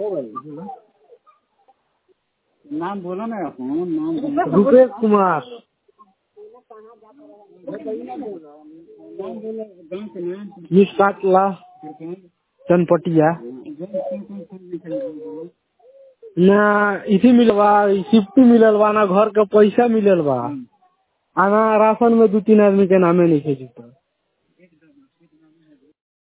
हो गई बोलो। नाम बोलो ना अपन नाम बोलो। रुपेश कुमार नाम बोलो गाँव के नाम मिसाटला प्रखंड चनपटिया जौन कौन कौन फल मिठाई बोलो ना इसी मिलल बा सिफ्टी मिलल बा ना घर के पैसा मिलल बा आ ना राशन में दू तीन आदमी के नामे नहीं है जुटल